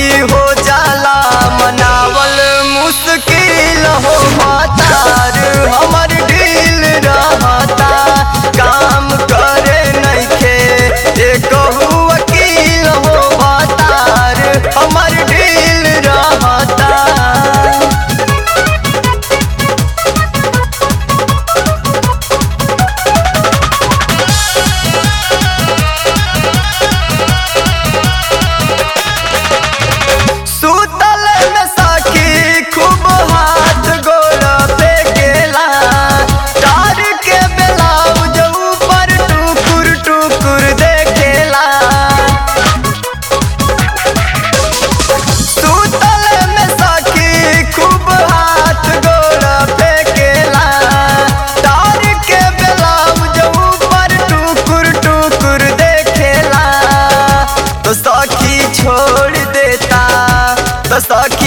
सखी हो जाला मनावल मुश्किल हो मातार हमर ढील रहता काम करे नइखे एकहु वकील हो मातार हमर ढील रहता सुतल में सखी खूब हाथ गोड़ पे गेला तार के ब्लाउज ऊपर टुकुर टुकुर देखेला सुतल में सखी खूब हाथ गोड़ पे गेला तार के ब्लाउज ऊपर टुकुर टुकुर देखेला तो सखी छोड़ देता तो सखी